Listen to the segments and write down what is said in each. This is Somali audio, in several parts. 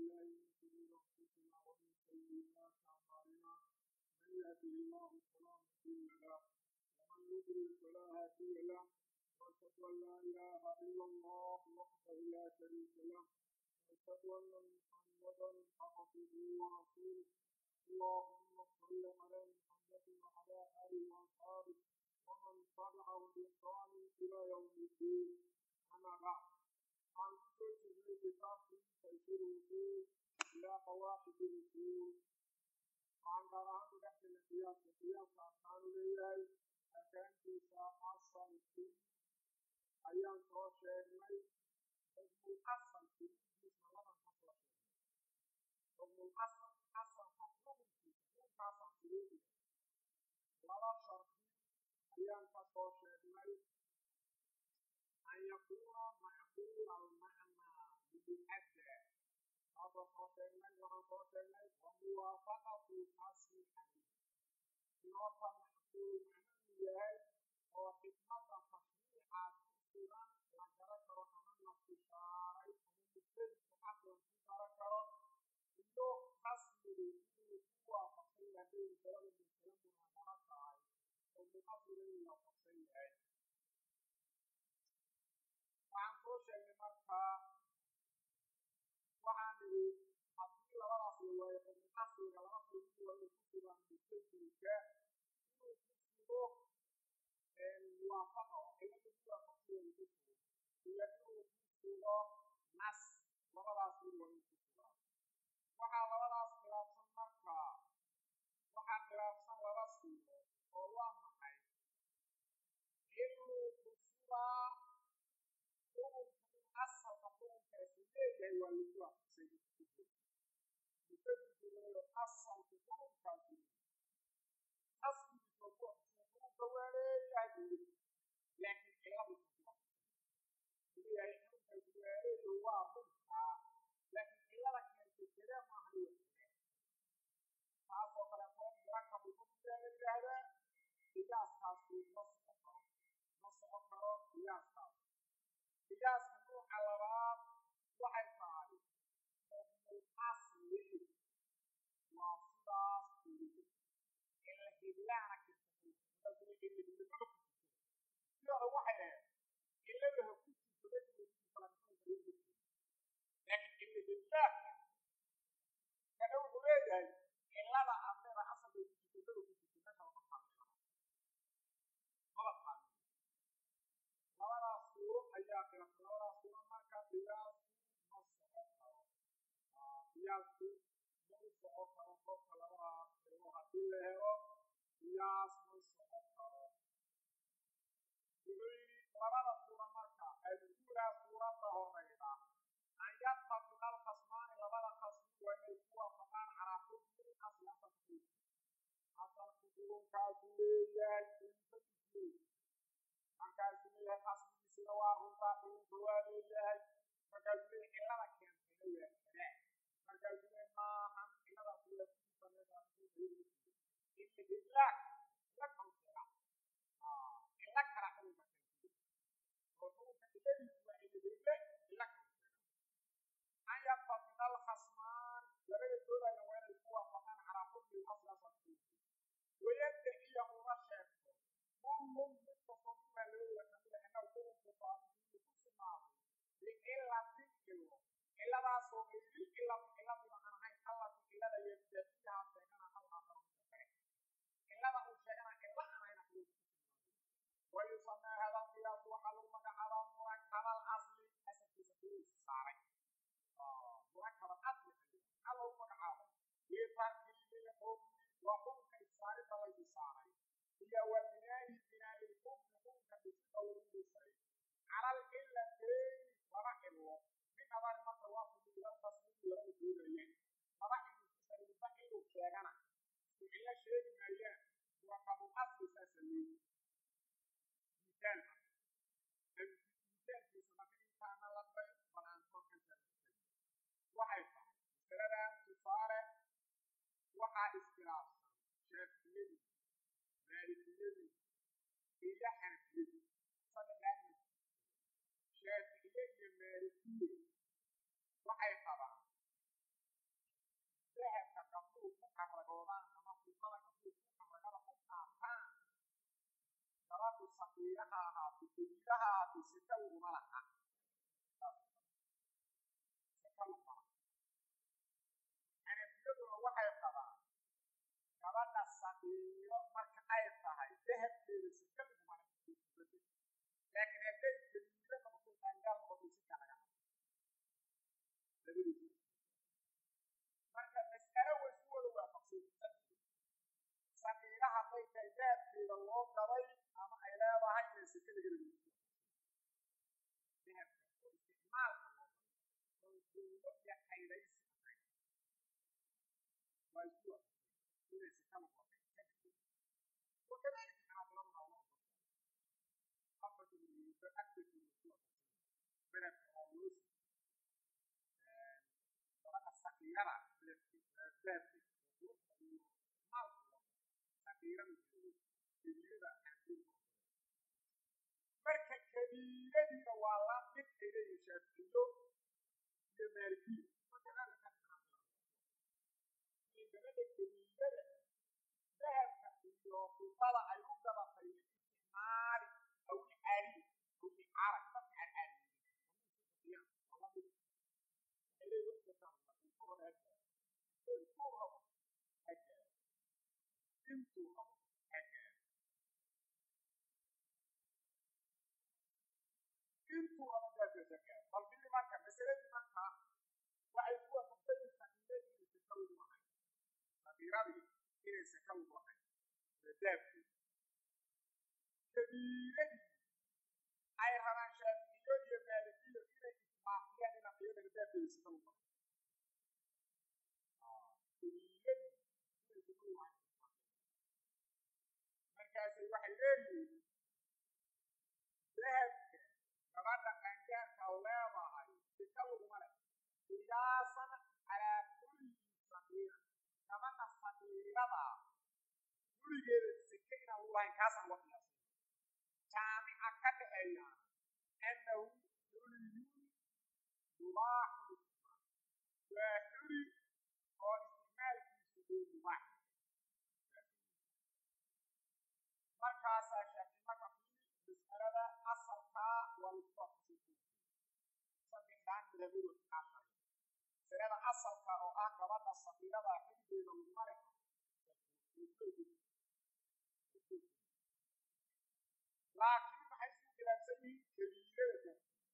بالله من شرور أنفسنا ومن سيئات أعمالنا من يهده الله فلا مضل له ومن يضلل فلا هادي له وأشهد أن لا إله إلا الله وحده لا شريك له وأشهد أن محمدا عبده ورسوله اللهم صل على محمد وعلى آله وأصحابه ومن تبعه بإحسان إلى يوم الدين أما بعد عن كتب كتاب تيسير الوصول إلى قواعد الوصول وعن قراءة تحت القياس القياس أركان الليل أكان في ساعة الصالحين أيام توشير لي ابن الأصل في جسم الله حصل ابن الأصل أصل حصل في كل حصل في ولا شرط أيام توشير لي أن يكون معقول المعنى بالأدى هذا توشير لي وهو توشير لي وموافقة الأصل عليه يوافق معقول معنى يهي وحكمة تشريع sugan la garan karo ama la tushaaray ama mujtahidku caqlan ku garan karo iyo qasmigu inuu ku waafaqsan yahay masalada masale munaadara tahay oo muqadira inuu waafaqsan yahay waxaan soo sheegnay markaa waxaan nidhi haddii labadaas la waayo ibnu asliga laba kulmi waa inuu ku sugan mujtahidka inuu ku sugo muwaafaqa oo cilada ku waafaqsan ku sugo iyo inuu ku sugo nas labadaas mid waa inuu ku sugaa waxaa labadaas khilaafsan markaa waxaa khilaafsan laba sigo oo waa maxay inuu ku sugaa xukunka in asalka xukunkaasi leeyahay waa lagu waafaqsan mujtahidku asalku xukunkaasi asligiisa ku waafaqsan xukunka waa leeyahay laakiin ciladu ku waafaqsan leeyahay xukunkaasi waa leeyahay waa runtaa laakiin cilada keentay kale maaha iyo kale taasoo kale koo murakabu xukunkaa la yidhaahdaa qiyaaskaasi ma soco karo ma soco karo qiyaaskaas qiyaaska nuuca labaad waxay tahay xukmul asli waa sidaas kulida ila hiblaana kirta sidooda waxay ahayd ciladaha ku jirto laakiin cila hiblaaka kana wuxuu leeyahay cilada adleeda asalka ku jirto dada ku jirto meesha lama taalmeela mala taalmeela labadaas suuro ayaa khilaafsan labadaas suuro marka qiyaasku ma soco karo qiyaasku ma u soco karo qofka labadaas suuro haddii la helo qiyaas ma soco karo wuxuu yidhi labada suura marka alulaa suuradda horeyda an yattafiqa alkhasmaani labada khasmi waa inay ku waafaqaan calaa xukmi asli asalka xukunka asalku xukunkaasu leeyahay infaisleey markaasuu leeyahay asligiisina waa runtaa xukunka waa leeyahay markaasuu leeyahay cilada keentayna waa kadaa markaasuu leeyahay maahan ciladaas waa ku jirta meeshaas ila hiblaak ila kalkeeda ila kala xukunka keentay oo xukunka ciladiisu waa ila hible ila kalkeeda an yattafiqa alkhasmaan labada doodaya waa inay ku waafaqaan calaa xukmi asli asalka xukunka wayaddaciya uma sheegto kullun mid kastoo mimaa labadooda kamida annahu xukunku saabitun inuu ku sugnaaday bicilatin cilo ciladaasoo gayril cilati ciladiba aan ahayn allati cilada yaddaciyaha sheegana al aakar midka kale cilada uu sheegana cilo aan ahayn xukunku ku sugnaaday wayusamaa hada alqiyaas waxaa lagu magacaabaa murakaba alasli asalkiisa kuliisa saaray murakaba asli maxaa loogu magacaabay litarkiibi lxukmi waa xukunka isaaridda laydi saaray iyo wa binaahi binaa'i lxukmi xukunka dhisida lagu dhisay cala alcilatayni laba cilo min adari marka waa fudi ilaltasliimi labada doodayeen laba cilo kusalba cilu sheegana isku cilo sheegi maayaan murakabul asli saasa leeyi misaal misaalkiisa marka intaana la bay bal aan korkantaa waxay tahay masaladan tusaale waxaa iskhilaafsan shaafiyadii maalikiyadii iyo xanafiyadii saddexdaa mid shaaficiye iyo maalikiye waxay qabaan saqiirahaasi sika laguma laha sika laguma laha xanafiyaduna waxay qabaan gabadha saqiiro marka ay tahay dahabkeeda sika laguma laha laakiin hadday keliida noqoto qaangaal noqoto sika laga habo labadiisa marka mas'alo way isku wada waafaqsan saqiira hadday tahay dahabkeeda loo gaday ama ay leedahay inay sika laga helo dahabka oo isticmaalka loo gaday oo duulo iyo kaydaysi ahayn waa isku waafaqsan inay sika lagu waafaqsan وكذلك عبرنا الله خفت من فأكدت من الصورة بلد أولوس طبعا السقيرة بلد ذات مال سقيرة من كبيرة marka kabiiradiina waa la mid ayleeyihin shaafiyo iyo maalikiyo gabadha kabiirada dahabka iyo fidada ay u gabatay isticmaali aw icaari aw icaara dadka carcaariye intuu rabo hagaag intuu rabo daabka hagaag bal fili marka masaladii marka waxay ku waafaqsan saqiiradii inay sakawdu ahay saqiiradii inay sakawdu ahay daabkii kabiiradii ay rabaan shaaficiyo iyo maalikiyo inay ismaafiyaan inaan iyadana daabkeeda sakawdu ahay kabiiradii inay sakawdu ahay markaasay waxay leeyihiin dahabka gabadha qaangaarka leedahay sika laguma leh qiyaasan calaa kulli saqiira gabadha saqiirada gurigeeda sika inaan lagu lahayn kaasaan uga qiyaasay jaamica ka dhaxeeya annahu xuliyun mubaaxu waa xuli oo isticmaalkiisu uu mubaax markaasaa shaafi marka fiili mas'alada asalkaa waa lagu waafaqsan saddexdaan madhabadood aashay masalada asalka oo ah gabadha safiirada xiligeeda laguma leh laakiin maxay isku khilaafsan yihiin kabiirada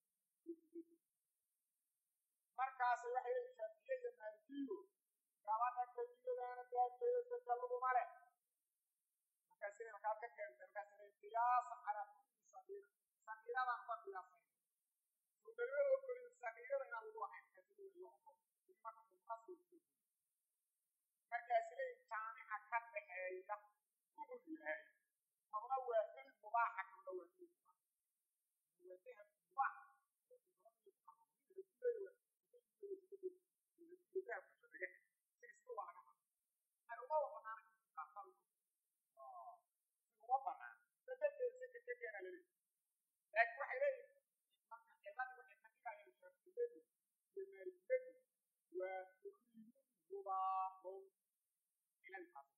markaas waxay leeyihin shaafiye iyo maalikiyo gabadha kabiiradaana daabkeeda saka laguma leh markaasina markaad ka keentay markaasina qiyaasan calaa kulli sagiira sagiiradan ba qiyaasay suugalima ogolin sagiirada inaan lagu ahayn markaasina loo ogol marka muqasir markaas leeyihin jaamica ka dhaxeeya wuxuu yahay kabna waa xil mubaaxa kabna waa xil mubaax waa dahab mubaax uma banaan dadadkeesa ka tegeena laleeyahy laakiin waxay leeyihin marka ciladii waxay ka dhigayaan shaafiyadu iyo maalikiyadu waa kuliyun mubaaqun ciladii taas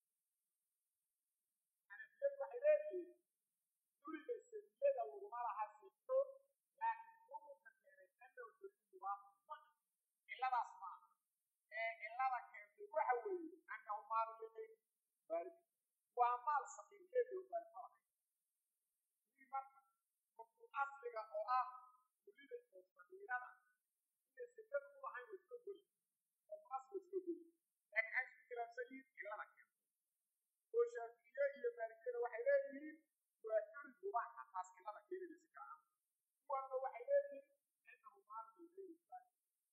xanafiyadu waxay leeyihiin guriga sabiyada laguma laha sifo laakiin xukunka keenay annahu kuliyun mubaaqun ma ciladaas ma aha ee cilada keentay waxa weeye annahu maalu liqayr baarid waa maal saqiirkeedu baarfarahay wii marka qofku asliga oo ah kulida oo saqiirada inay sikada u lahayn waa iska goli qofku asliga iska goli laakiin waxay isku khilaafsan yihiin cilada keentay oo shaaficiye iyo maalikiyada waxay leeyihiin waa xuri mubaaxa taas cilada keenaysa si kaa kuwana waxay leeyihiin innahu maalu liqayr baarid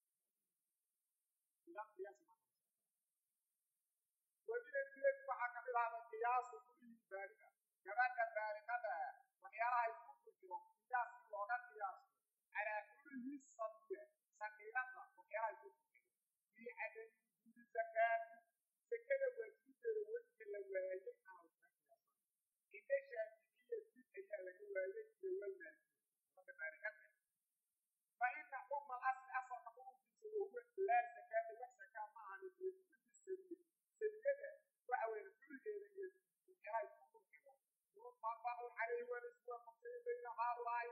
idan qiyaasi ma wajinadkeed waxaa ka mid ahda qiyaasu kullihi baaliga gabadha baaligada waxyaalaha isku furjiro qiyaaskii looga qiyaasto calaa kullihi sabiya saqiirada waxyaalaha isku furjiro fii cadami wujuudi zakaati sekada waajibeeda wejka la waayey ama laga qiyaasan inda shaaficiyati ayaa laga waayey iyo walmaalikiya gabadha baaligada fa ina xukma asli asalka xukunkiisa wahuwa laa zakaata wax zakaa ma ahan fi kulli sabiya sabiyada waxa weeye kulligeeda iyo waxyaalaha isku furxigo mutafaqun calayhi waa laisku waafaqsanyay bayna haaulaa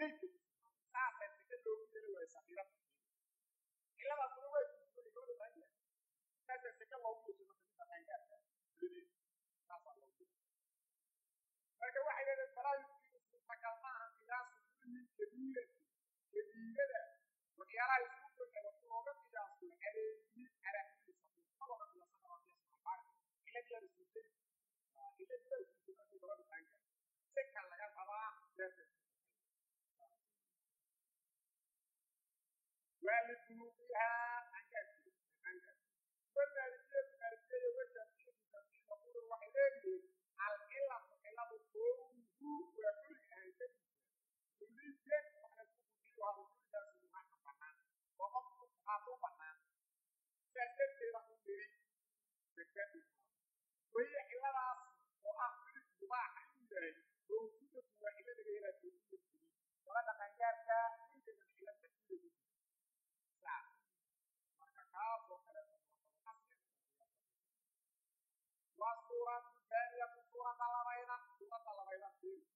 meydka saasay sika loogu yeeli waayo sakiirada ciladaasuna waa kusugan gabadha tahay saasa sika loogu yeesho marka midda qaangaarka gudadeeda saasaa loogu yeeli marka waxay leedahay falaa yumkinu suurtagal ma ahan qiyaasu kulli kabiirati kabiirada waxyaalaha isku dhow wax looga qiyaaso caleeyi calaa kulli sabiil ma looga qiyaasana waa qiyaas maxbaar cilad yaa suurtay cilad yaa suurtay markii gabadha qaangaar sika laga rabaa darteed ولبلوغها أنجازي أنجازي والمالكية المالكية والشافعية الشافعية يقول الوحيدين العلة علة كونه وكل أنجازي كل شيء وحنا نقول فيها وكل ده سبحان الله وقف قاتو بنا سيد لهم بري سكت وهي علة راس وأخر مباح إليه موجودة وإلى غير كل شيء ولا تنجارك يمكن أن إلى تكتير kaasoo kaleeto waa suuratu taaniyatu suurada labayda suurada labayda fiiri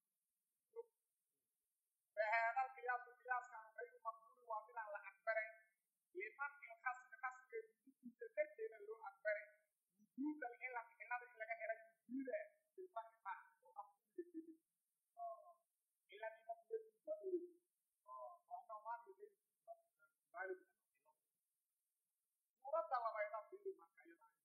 فهذا القياس قياس كان غير مقبول ومن على أكبر لمن الخصم خصم يجوز تتكلم له أكبر وجود العلم العلم اللي كان يجوز في الفرق ما وأصل الدين إلا بمقبول الفقر وأنه ما يجوز ذلك suuradda labayda fiiri marka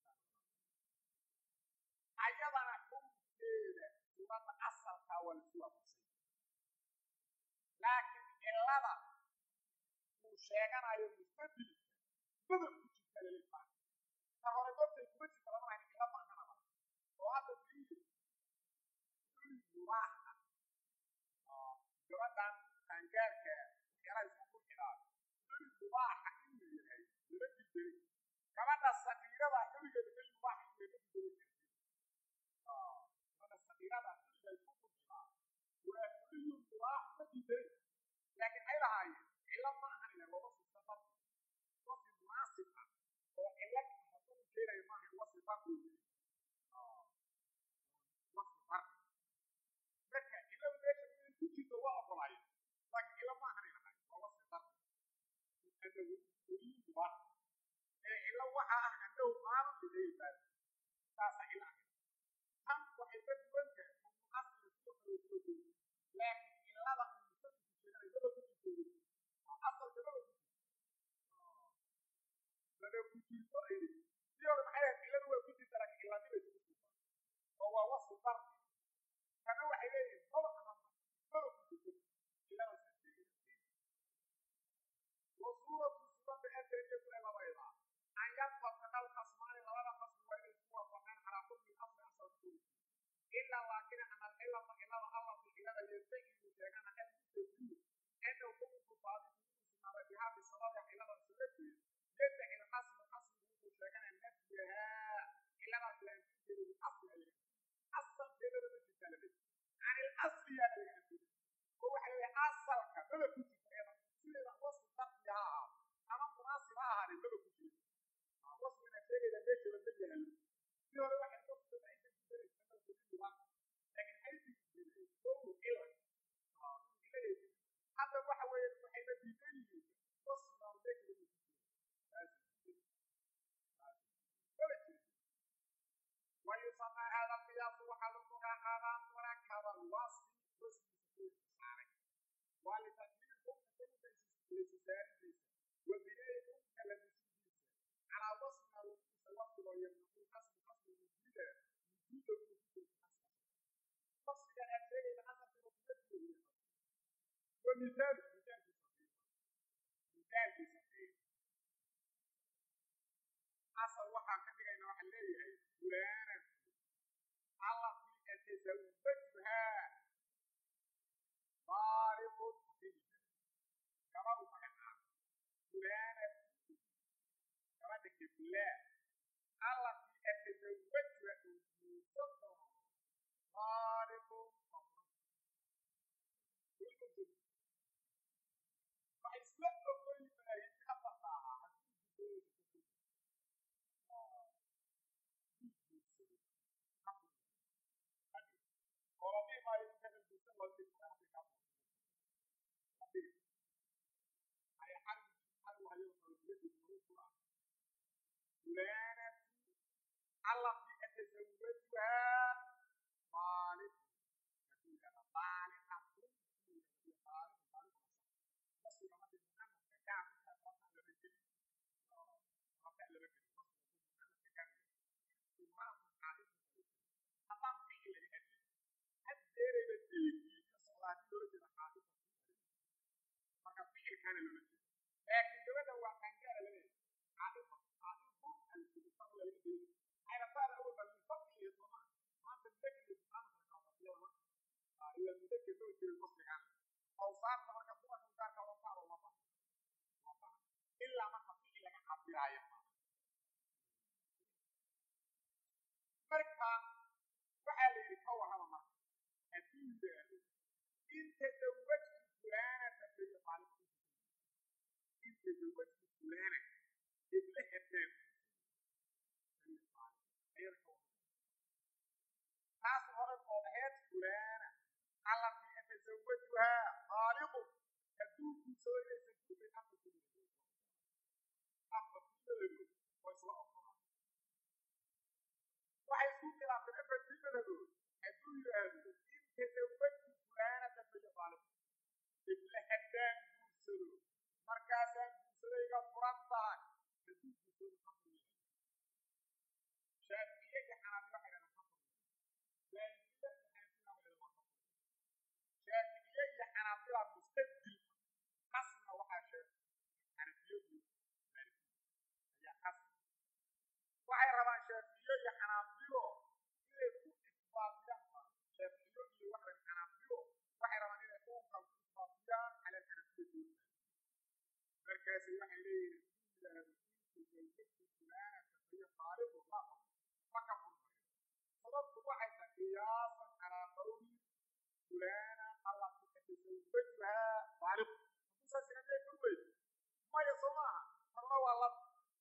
ayadana xumkeeda suuradda asalkaa waa lasu waafaqsay laakiin cilada uu sheeganayo mustadilka badan ku jirta laleeyahay ta hore goobtay kuma jirta lama hayn cila ma ahanaba oo hadda fiiri uli mubaaxa gabadhan qaangaarka waxyaalaha isku qurxinaa uli mubaaxa inuu yahay lama diidani gabadha sakiirada xilligeeda keli mubaaxa inuu lama diidani gabadha sakiirada xilliga isku qurxinaa waa kuliyu mubaax ma diidani laakiin ay lahaayeen cilo ma ahan ila wasi safar wasi munaasib ah oo cilo hadduu keenayo maaha wasi farq weeye wasi farq marka cilo meesha inay ku jirto waa ogolaayeen laakiin cilo ma ahan ilahay waa wasi farq annahu kuliyu mubaax ee cilo waxa ah annahu maalin bidaybaad saasa cilo ah tan waxay ka duwan tahay munaasib sidoo kale soo jeedi laakiin cilada uu musaddiku sheegay daba ku jirto asalka daba ku jirto daba ku jirto ay si hore maxay ahayd ciladu waa ku jirta laakiin ciladibay ku jirta oo waa wasfu fardi kana waxay leeyihin daba ahama daba ku jirto cilada saxeeyay وصورة سورة أدرية لبيضة أن يتفق الخصمان لولا خصم وإن القوة فكان على كل الأصل أصل كل إلا لكن أن العلة فإلا الله في العلة يستجيب شيئا أن يستجيب أنه كل كفار يسمى بها بسبب علة سورته يدعي الخصم الخصم يقول شيئا أن نفيها إلا ما تنفيذ الأصل أصل كده من الكلمة عن الأصل يا الأصل هو حي أصل كده كنت sida wasfi fardi ha ahaa ama munaasib ha ahaadee maba ku jiro wasfina sheegayda meesha lama yaalo si hore waxay dadku aysan ku daraysa ama kuliluba laakiin aysan ku jirin ow cila hadda waxa weeye waxayna diidan yihiin wasfina oo meesha lama ku jiro maba jiro ويسمى هذا القياس وحل المراقبة مركب الوصف واسم سكون صاري ولتكميل الاستثاريس وبناء كلمتيس على وصف الوصف الوصف ويمنع قسم قسم وجود وجود وجود القسم وصف كان أشياء الأثر في مطلق ومثال مثال في صحيح مثال في صحيح أصل وحا كبيرين وحا ليه فلانة الله في أتزوجها ضارب بنت gabadhu maxay ah fulaanad gabadha kiflaa allatii atazawajha uu guursan doono qaaribun waxay isla ogol yimaayeen afarta ahaa haddii gudooyinka ka qoladii maayo inta la guursan loo dhigta hadda kaa allatii atazawajuha baaliq baaliqatun nasiga markii muxamadka gaabka rabta lama gelin rabta lama gelin nasiga muxamadka gaabka haddaan ficil laga hadlay haddeerayba deegii ka socdaa haddii loola jeeda xaadisa marka ficilkaana loola jeeda laakiin gabadha waa qaangaara laleeyahay xaadisa xaadisu alkibisa laga deegi xayrataan awal baa min fadli iyo somaa maanta mudakir iyo muxamadka kaafafiyada ila mudakir loo jeedo nasigan awsaafta marka dumarka gaarka loo saaro ma baha ilaa marka ficil laga cabiraayo marka waxaa la yidhi ka warrama marka hadduu yidhaahdo in tazawajtu fulaanata fayafaaliq in tazawajtu fulaana ibla haddaan ayada ka warrama taas hore oo ahayd fulaana allatii atazawajuhaa faaliqu hadduu guursado inaysan kumin afar kumin afar kuminadood waa isla ogolaan waxay isku khilaafeen afartii madadood hadduu yidhaahdo in tazawajtu fulaanata fayafaaliq ibla haddaan guursado markaasaan guursadayga furan tahay hadduu guursado afar yahay shaafiye iyo xanaabila waxay dhahdaan afar maalikiyya iyo xanaabila waxay dhahdaan afar shaafiye iyo xanaabila mustadil qasna waxaa sheeg xanafiyadu ayaa qas waxay rabaan shaafiye iyo xanaabilo inay ku isbaatiyaan shaafiyo iyo waxay xanaabilo waxay rabaan inay qoomkan ku isbaatiyaan cala alxanafiya markaasi waxay leeyihiin yidhaahdo intazawjatu fulaanata fahiya faariqu laa ma ka furmayo sababtu waxay tahay qiyaasan calaa qawli fulaana allati tatazawwajuhaa faariq hadduu saas inamee ka weyn maya soo maaha marna waa lab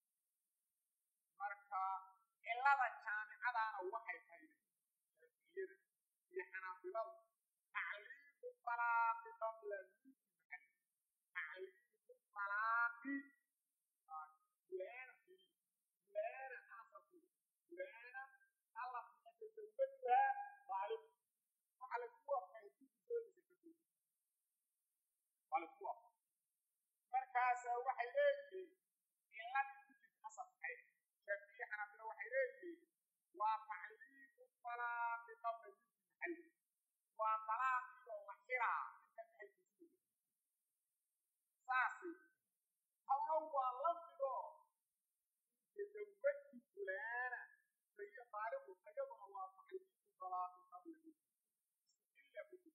marka cilada jaamicadaana waxay tahay shaafiyada iyo xanaabiladu tacliiqu talaaqi qabla nuuti maxalli tacliiqu talaaqi fulaana fili fulaana asalku fulaana allati tatazawwajuhaa faariq waxa la ku waafaqay dukisoodisa ka duubi waa la ku waafaqay markaasa waxay leeyihiin ciladii kujid asalkay shaafiye xanaabila waxay leeyihiin waa tacliiqu talaaqi qabla nuuti maxalli waa talaaqii oo la xiraa inta maxalkiisa saasi halna waa la mido tazawajtu fulaana fahiya faariqu ayaduna waa tacliiqu talaaqi qabla nuuti ila kujid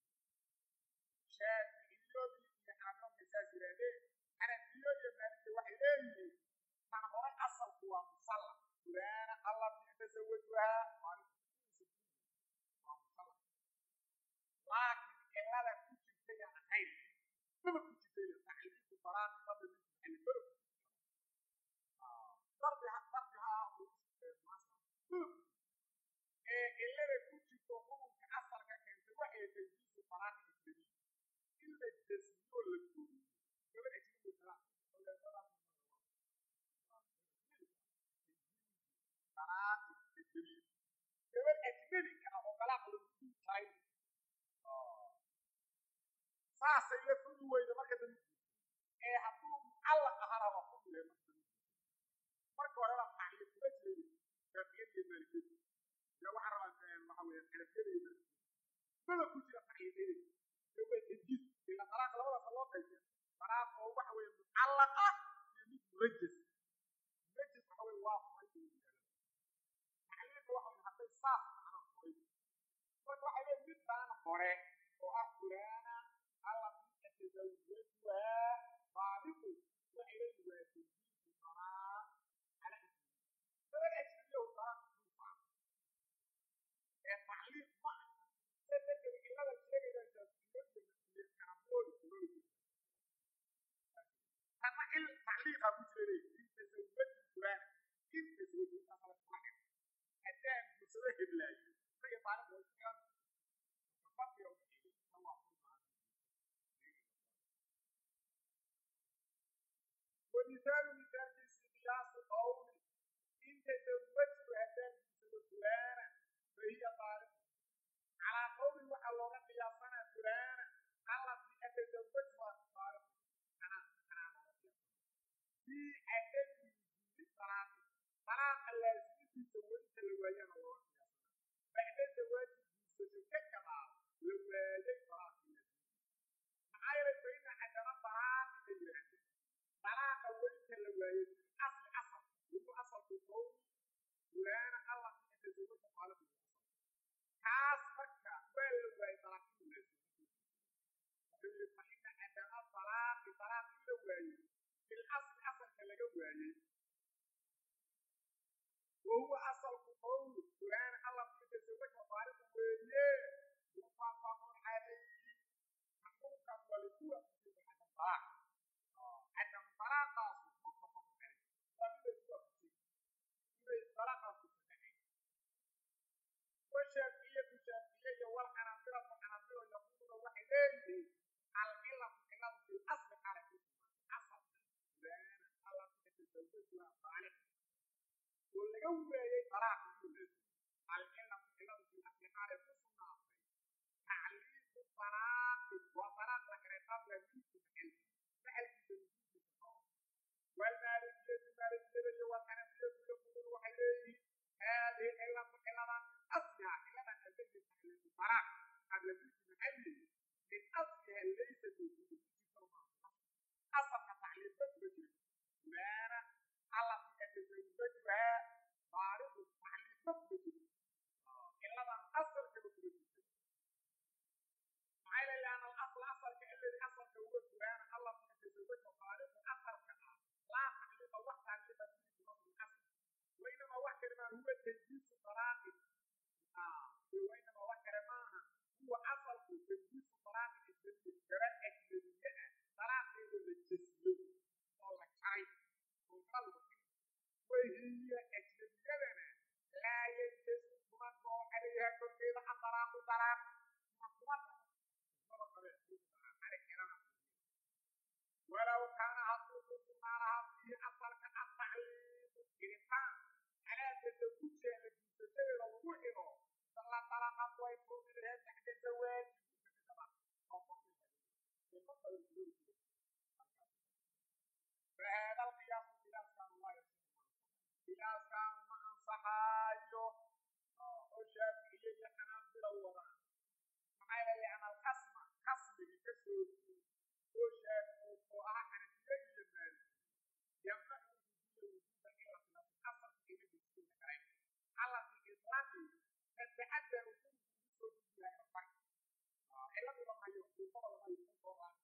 shaaficiyadii iyo xanaabilada saas yidhaahdeen xanafiyo iyo maaliki waxay leeyihiin tan hore asalku waa musalla fulaana allati tazawajuhaa waa musalla laakiin cilada ku jirtay aan ahayn maba ku jirtay tacliiqu talaaqi qabla nuuti maxalli maba darbi darbi ha ee cilada ku jirto xukunka asalka keentay waxay tajdiisu talaaqi ajnabi in la jasmiyo la gooyo gabadh ajnabi talaaq talaaqi ajnabi gabadh ajnabika ah oo talaaq lagu tahay saasay la fudi weyda marka dambe ee hadduu mucallaq ahana waa fudi lahay marka dambe marka hore waa tacliiq kuma jiray shaafiyada iyo maalikiyada ya waxaa rabaa waxa weeye xanafiyada iyo maalikiyada maba ku jira tacliiqyada ee waa tajdiid ila talaaq labadaas loo qaybiya talaaq oo waxa weeye mucallaq ah iyo mid murajas murajas waxa weeye waa furay iyo yidhahda tacliiqa waxa weeye hadday saas macnaa furay marka waxa weeye midbaan hore oo ah fulaana allati tatazawwajuhaa faaliqu waxay leeyihin waa tajdiidu talaaq cala ismi gabadh ajnabiya u talaaq duufa ee tacliiq ma aha saddex cilada sheegayaan shaafiyada iyo xanablooda kulooda tanna il tacliiqa ku jira leeyihin in tazawwaju fulaana in tazawwaju intaas la kula xir haddaan guursado heblaayo isaga taariikh waa iskaga fadhiga u dhexeeyay tan waa furmaa ومثال مثال قياس قول إن تزوجت هدان laasimidiisa weynta la waayana looga qiyaasana bacda zawaaji guursasho ka gadaal la waayay talaaqii maxaa yeelay fa ina cadama talaaqi la yidhaahda talaaqa weynta la waayay asli asal wuxuu asalku qowmi fulaana allah fi tazawaja qaalabu kaas marka waa la waayay talaaqii la waayay fa ina cadama talaaqi talaaqii la waayay fil asli asalka laga waayay وهو أصل قول فلان الله في تزوج وفارق ويه متفق عليه حقوقا ولكوا في عدم طلاق عدم طلاق متفق عليه ومن الكوا في إذا طلاق في والشافعية الشافعية والحنابلة والحنابلة يقولون وحدين العلة العلة في الأصل على كل أصل فلان الله في تزوج وفارق ولga weeyey طلاaq العلة علة في الأصل على كل تعليق الطلاق وطلاق لكن قبل جنس الحل فحل في جنس والمالكية المالكية والحنفية يقولون وحيديه هذه علة علة من أصلها علة تجد تعليق الطلاق قبل جنس الحل من أصلها ليس موجود أصل تعليق بجد وانا الله تتزوجها بارد تعليق بجد إلا من أصل كبجد معايا لأن الأصل أصل كالذي أصل كوجد وانا الله تتزوجها بارد أصل كها لا تعليق وقت تعليق في نص الأصل وإنما وحكر ما هو تجديد طلاق آه وإنما وحكر ما هو أصل تجديد طلاق الجنة جرات أجنبية طلاق الجسم والله شرعي وقلب وهي أجنبية لا يجوز من عليها كل شيء طلاق طلاق ولو كان حقوق ما لها فيه أثر كالتعليم الإنسان على تزوجها لجنسته وروحه صلى طلاقات ويكون لها تحت الزواج فهذا القياس قياس كان الله يصح قياس كان مع صحاجه والشافعية حنابلة وراء معايا لأن الخصم خصم بكسر وشافعي وراء حنفية المال يمنع وجود وجود إلا في الأصل في إلى بسكين كريم على في الإسلام تتعدى وجود وجود إلى الفرق إلا بما يقول طبعا ما يقول طبعا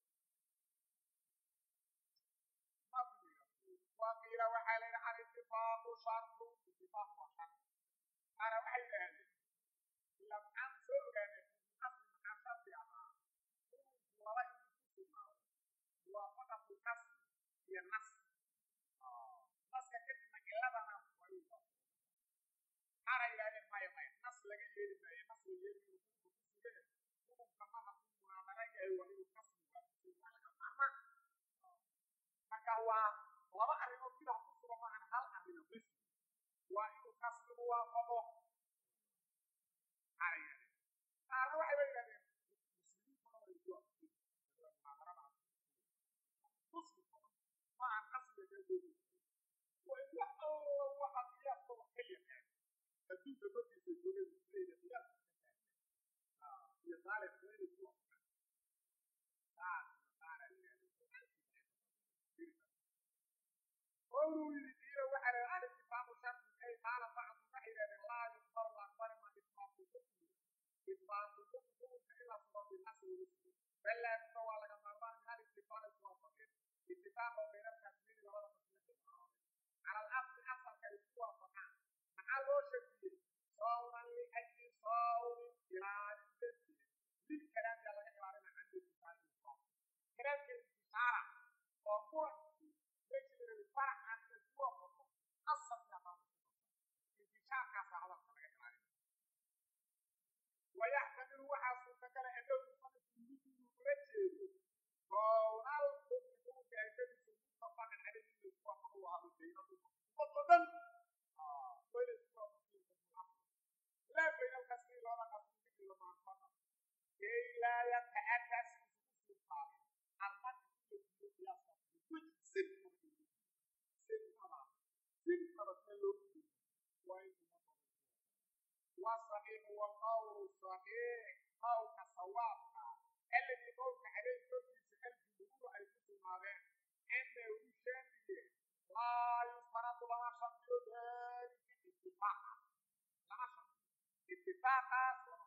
وقيل وحال عن اتفاق شرط اتفاق وشرط أنا وحي هذا لم أنسى كان أصل حسب أما ولا يمكن موافقة القصد هي النص نص كلمة إلا بنا ويوضع أنا إلى ما يما نص لقي يلي ما نص يلي يكون بكسر يكون كمان نقول معاملة يهوى القصد maka waa laba arrimood sida ku sugan maahan hal arrimo bes waa inuu kasbigu waafaqo qaarna waxay ba yidhahdeen muslimiintuna way ku muslimkuna maahan qasbiga kala waa in wax alla waxa qiyaaska wax ka yaqaan adduunka korkiisa joogay muslimiina qiyaaska ka taagan iyo taariikhda inay ku wafaqaan taas qaara yidhahdeen قولوا يدير وعلى الاتفاق شرط أي قال بعض وحيدا لا يقبل الأكبر ما إثبات الحكم إثبات الحكم إلى صفات الأصل والاسم بل لا يستوى لك مرمان من الاتفاق الوافقين اتفاق بين التكبير ولا تصديق على الأصل أصل كالاتفاق فقط مع الوشبية صورا لأجل صور إلى التسليم للكلام يلا يقرأ لنا عن الاتفاق الوافق كلام الانتصار وقوة يجب الفرع عن الوافق أصل يا بابا انتشار كاسة هذا الكلام ويحتمل وحاسو تكال أنه يصنف مثل رجل قول الكتب كيف متفق عليه الوافق وهذا الدين وطبعا وين الوافق لا بين الكسر ولا كسر إلا ما انفق كي لا يتأتى سوء الصالح المدى يجب القياس which simple simple simple والصحيح والقول الصحيح قول كصواب الذي قول عليه كل الجمهور أي كتب مارين إنه شامل لا يفرض لنا شرط ذلك اتفاقا لنا شرط اتفاقا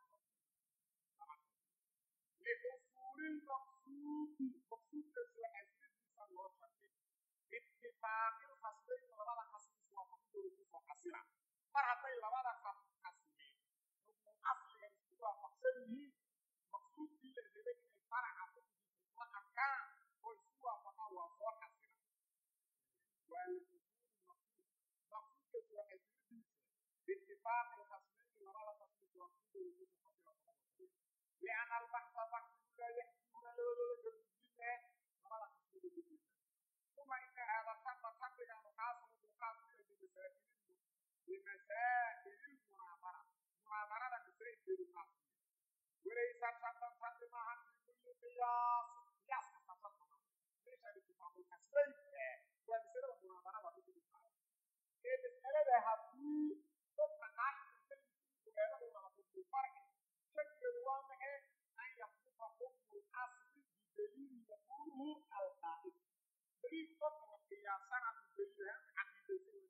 لحصول المقصود مقصود كسوة حسنين بسان الله شرط اتفاق الخصمين لبدا خصم سوى فقود ورسوس وحسنا مرحبا لبدا خصمين ركن أصل يسوى فقسنه مقصود بي لذلك الفرع عقود في سلطة كان ويسوى فقود وصوى حسنا والحصول المقصود مقصود كسوة حسنين باتفاق الخصمين لبدا خصم سوى فقود ورسوس وحسنا لأن البحث بحث لا يحكم له بالجنة ولا خصم بالجنة ثم إن هذا الشرط شرط المقاصد المقاصد بمسائل بمسائل المناظرة مناظرة مسائل المقاصد وليس شرطا شرطا في كل قياس قياس كشرط ليس الاتفاق الكسرين ومسألة المناظرة وفي كل قياس المسألة هذه تبقى قاعدة في الفرق شكل الواضح أن يخلف حكم الأصل بدليل يقوله القائد دليل فقط قياسا عن الدليل عقيدة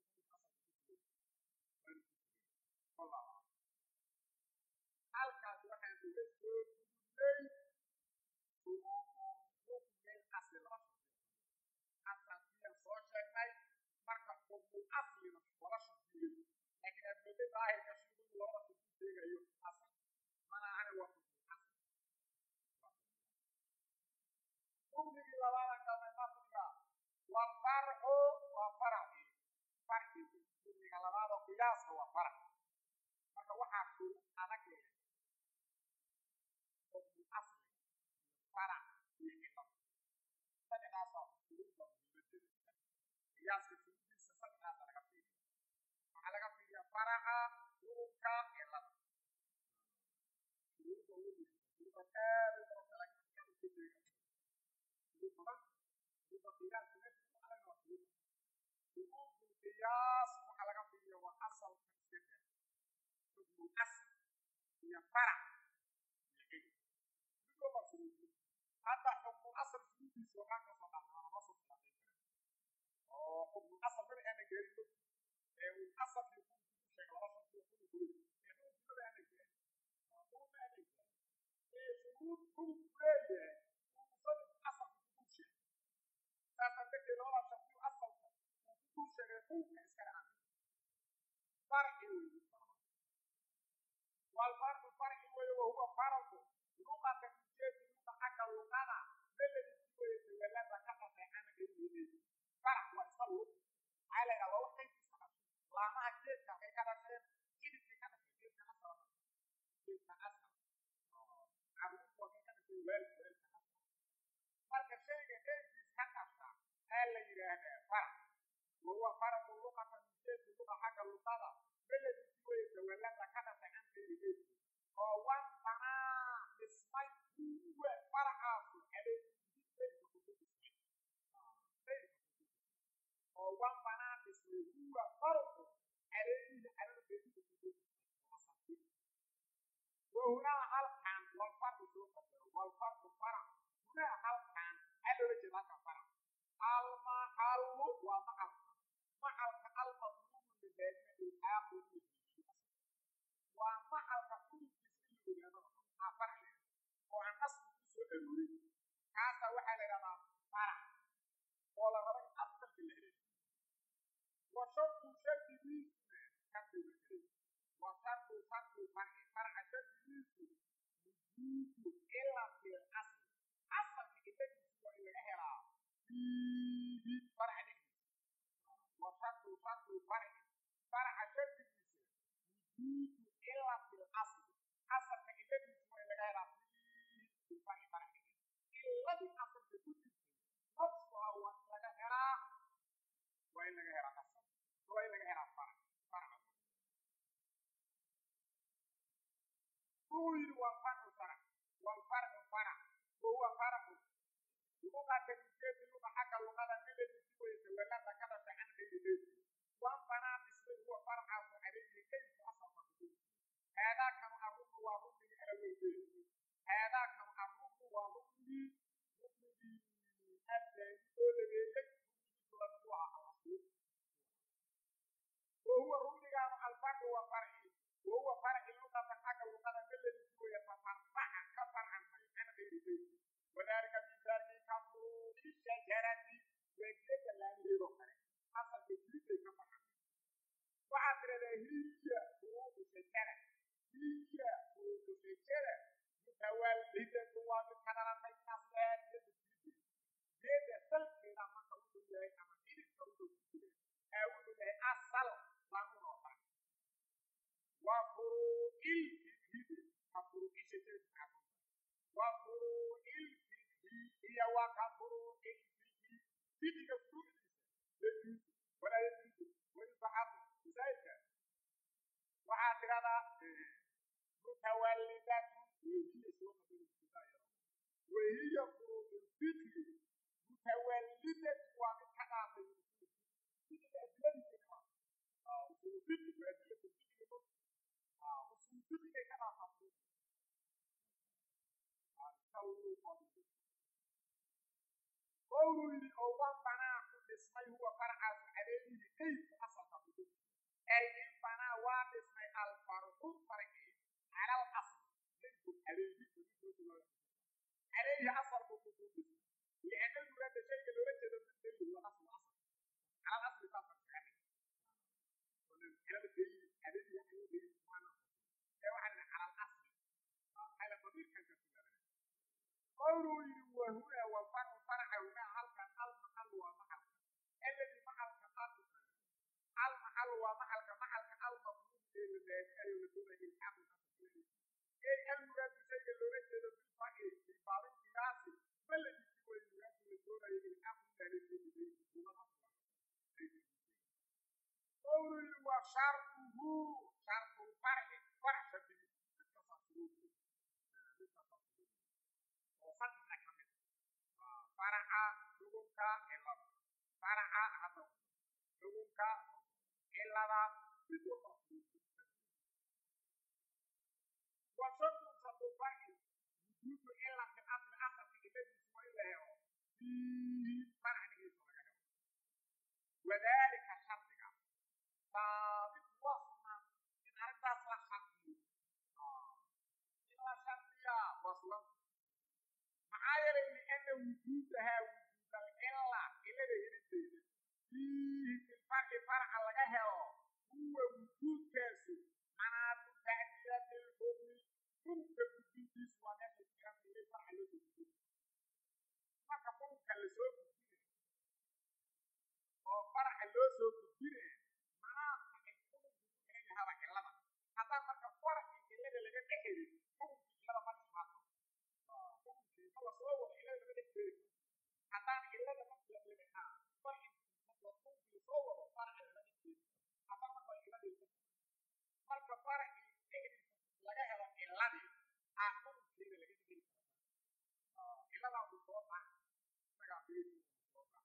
والله halkaas waxaan uga soo gudubnay shuruudu xukmi asli laba shardiyo asalkiyan soo sheegnay marka xukmul aslina wala shardiyo laakiin admoodo daahirka shuruudu labada shardi sheegayo asal mana ahana waa xukmul asli xukmigii labaada galnay masliga walfarcu waa faraci farci xukmiga labaada qiyaaska waa farac marka waxaa shuruud adag leh xukmul asli farac iyo cilad saddexdaasoo shuruudda muhiimadeeda qiyaaska shuruuddiisa saddexdaasa laga fiiriya waxaa laga fiiriyaa faraca xukunka cilada shuruudda ugu muhiimsan shuruudda aad u badan laakiin aad u sheega shuruud badan shuruudda qiyaaska meesha adag waa shuruud shuruudul qiyaas waxaa laga fiiriya waa asalka iska daa حكم الأصل هي فرع حتى حكم الأصل سيدي سوحان كصلاة أنا ما صدق حكم الأصل من أنا جريد والأصل يكون كل شيء لا شرط يكون كل يكون كل أنا جريد هو ما أنا جريد شروط كل كلية ومصدق أصل في كل شيء سأصدق لو لا شرط أصل كل شيء يكون كإسكال عنه فرق يوجد والفرق فرق وهو فرق لغة تكتير لغة حق اللغة الذي يتولى ذكر في عن كلمة فرق وصل على الله كيف سبب لا ما جيت كي كذا شيء كذا شيء كذا شيء كيف أصلا كيف أصلا عبد الله كذا شيء ويل ويل فرق شيء كيف يسحق هل يرى فرق وهو فرق لغة تكتير لغة حق اللغة الذي يتولى ذكر في عن كلمة وان بنا اسمي هو فرعات عليه وان بنا اسمي هو فرق عليه على البيت وهنا هل كان والفرق والفرق فرع هنا هل كان على وجه لك فرع المحل ومحل محل المطلوب من ذلك الآخر ومحل كل afar oo aan asli ku soo aruurin kaasa waxaa la yidhahdaa farac oo la rabo in asalka la heleeyo wa shardu shardigiisuna shardiga helay wa shardu shardu farci farca shardigiisu wujuudu cilati asli asalka iladiisu waa in laga helaa fiihi farca dhexdiisa wa shardu shardu farci farca shardigiisa wujuudu cilati asli asalka iladiisu waa in laga helaa fiihi farci farci iladii asalka ku jirtay nafsuha waa in laga helaa waa in laga helaa asal waa in laga helaa farc farca ويل والفرع فرع والفرع فرع وهو فرع لغة الجيش لغة حق اللغة الذي يسوي يتولى ذكرت عن غير بيت وان بنا اسمه هو فرع عليه كيف أصل تقول haadaakanu arrugnu waa rugnigii alaweyde haadaakanu arrugnu waa rugnigii rugnigii addaani oo labeeyey rugnigiisu lamid waa alaslu wahuwa rugnigaanu alfarcu waa farci wahuwa farci luqatan xagga luqada maladii kuwaya tafarfaca ka farcanmay can gayri beyti wadaalika misaalkii ka furuuci shajarati waa geeda laamiheedoo kale asalka jiriday ka farcamay waxaad tiradaa hiya furuucu shajara hiya furuucu shajara mutawallidatu waa mid ka dhalatay asleen geeda jiriday geeda salkeeda marka wuxuu yahay ama xididka wuxuu ku jira ee wuxuu yahay asal lagunoo fara waa furuucil fikhi ka furuuci shajarati macruufa waa furuucil fikhi iyo waa ka furuucil fikhi fikiga furuucdiisa yajuusu walaa yajuusu wayusaxabu masaa'ilka waxaad tidhahdaa mutawallidatu wehiya soo qadara wahiya furuucu lfikhi mutawallidatu waa mid ka dhaafay fikiga adiladiisa ka usul fikhi waa adilatu fikhi usul fikhiga ka dhaafaa qowlu yidhi oo wan banaa ku dhismay huwa farcaasu caleeyihi eyku asalka ku dhis ay in banaa waa dhismay alfarcu farci cala alasl ninku caleeyi caleeyi asalku ku ku dhismay lianna muraada shayga loola jeedo bidayhi waa aslu asal cala alasli saasa kacale calal geyi caleeyi waxay geyi maana ee waxaa dhina cala alasli xayla damiirkan ka filaana qowluu yidhi wahuna walfarcu farca hunaa halkan almaxal waa maxalka alladii maxalka almaxal waa maxalka maxalka almafruud ee la daadinayo la doonayo ilxaaqu asalkiisa ee almuraadu shayga loola jeedo bilfarci fi baabin qiyaasi maladisi way muraadu la doonayo ilxaaqu daaleedeedii huwa asla qowluu yidhi wa sharduhu shardu lfarci farc shardigiisa midkasaa shuruudu midkasaa shuruudu oo saddexa ka mid faraca xugunka cilada faraca hadda xugunka cilada mid walba wa shardu shardu farci wujuudu cilati asli asalka ciladiisu waa in la helo fiihi farcnigiisa laga helo wadaalika shardiga saabit wasna in arrintaas la shardiyo in la shardiya waslan maxaa yeelay liana wujuudahaa wujuud alcila cilada helideeda fiihi filfarci farca laga helo huwa wujuudkaasu manaadu tacdiyati lxukmi xukmka gudbintiisu waa meesha jiranta ilay farca loo gudbiyo marka xukmka lasoo gudbinay oo farca loo soo gudbinay manaadka ay xukmku ku xiran yahaba cilada haddaan marka farci cilada laga dhexelin xukmkii cilada ma dhimaato soo wado cilada lama dhexeeli haddaan cilada laga farci xukunkii soo wado farci lama dhexeeli haddaan marka ciladii marka farci dhexdiisa laga helo ciladii aa xukunkeeda laga dhexeli kara ciladaasu soo bax isagaa beedu soo baxa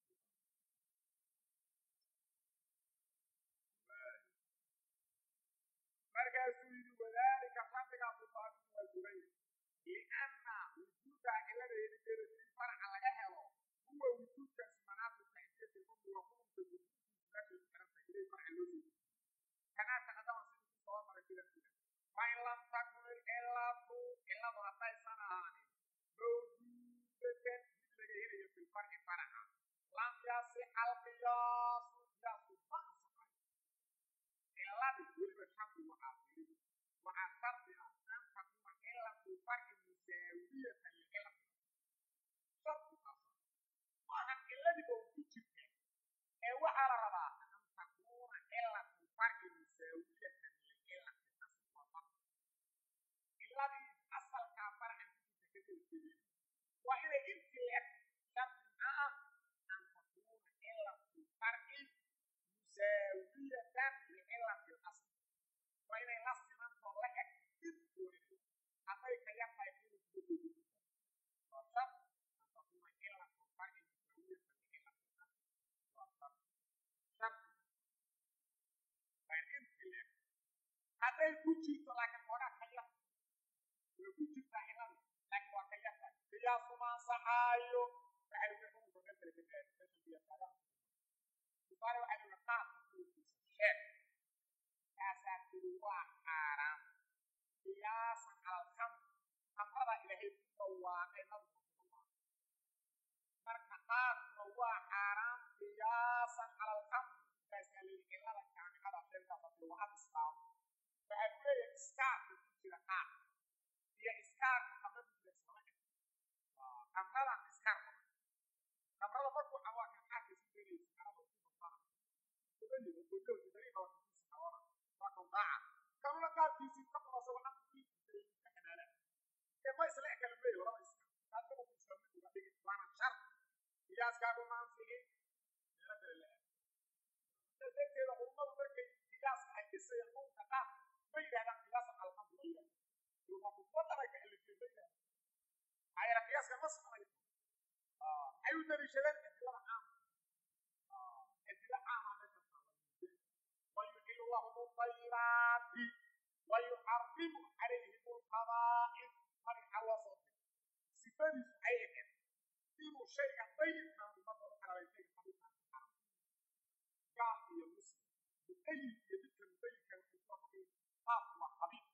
markaasuu yidhi wadaalika shardigaasu saabit waa duray lianna wujuuda cilada helideeda si farca laga helo huwa wujuudkaasi manaatu tacdiyati xukmi waa xukunka gudbintiisu meeshay ku xiran tahay ilay farca loo soo kanaa taqadama sidii ku soo maray filarkiina fain lam takun ilcilatu ciladu haddaysan ahaanin mawjuudatan mid laga helayo filfarci faraca lam yasixa alqiyaasu qiyaasu ma ansaxayo ciladii weliba shardi waxaa fiiri waxaa shardi ah an takuna cilatu farci musaawiyatan licilati shardi kaasa maahan ciladiiba u ku jirta ee waxaa la rabaa an takuna cilatu farci musaawiyatan licilati asl waa farci ciladii asalkaa farcan ku jirta ka kala jeedeen waa inay inti leeg shardi maxaa ah an takuna cilatu farci musaawiyatan licilati asl waa inay la simantoo la eg mid goonina hadday ka yar tahay inuu kuga jeedi waa shar an takuna cilatu farci musaawiyatan licilati asl waa shar shardi waa inti leeg hadday ku jirto laakiin xoogaa ka yar way ku jirtaa ciladu laakiin waa ka yarta qiyaasuma ansaxaayo waxay uga xukunka masala ka gaari meesha qiyaas kaga tusaale waxay uga qaadka xukunkiisa sheeg kaasaa tiri waa xaaraam qiyaasan cala alkhamr khamrada ilaahay ku dhawaaqay nabigu ku dhawaaqay marka qaadkuna waa xaaraam qiyaasan cala alkhamr kaasaa layidhi cilada jaamicada sheegtaas hadii waa ad islaamo waxaa ku leeyahay iskaarka ku jira qaad iyo iskaarka khamrada ku jira islama eg khamrada iskaarka khamrada markuu cabaa kan qaadka isu gelaysa carada ku basana kubadii godoodi dariiqa waa kiisa xawana waa kan daaca kamla qaadkiisii ka qabasa waxaan ku kiisa ka xanaala ee ma isla ekala leeyahay laba iska taas kama ku isla mid uga dhigi waana shar qiyaaskaagu ma anfixin meelo kale la aad darteeda ummadu markay qiyaaska ay dhisayaan dhulka qaad ma yidhahdaan qiyaasan alqamr ma yidhahdan ilmakubadanay ka alifeen ma yidhahdan maxaa yeele qiyaaska ma soconayo maxay u daliishadeen adilada caama adila caama meesha taala wayuxilu lahum alطayibaati wayuxarimu calayhim alqabaa'id marixa loo soo diray sifadiisu ay ahayd inuu shayga dayibkan ummadda u xalaray shayga xabiibkan ku xaram gaal iyo muslim mutayib iyo midka mutayibka waxay soo xaqeen qaaf waa xabiib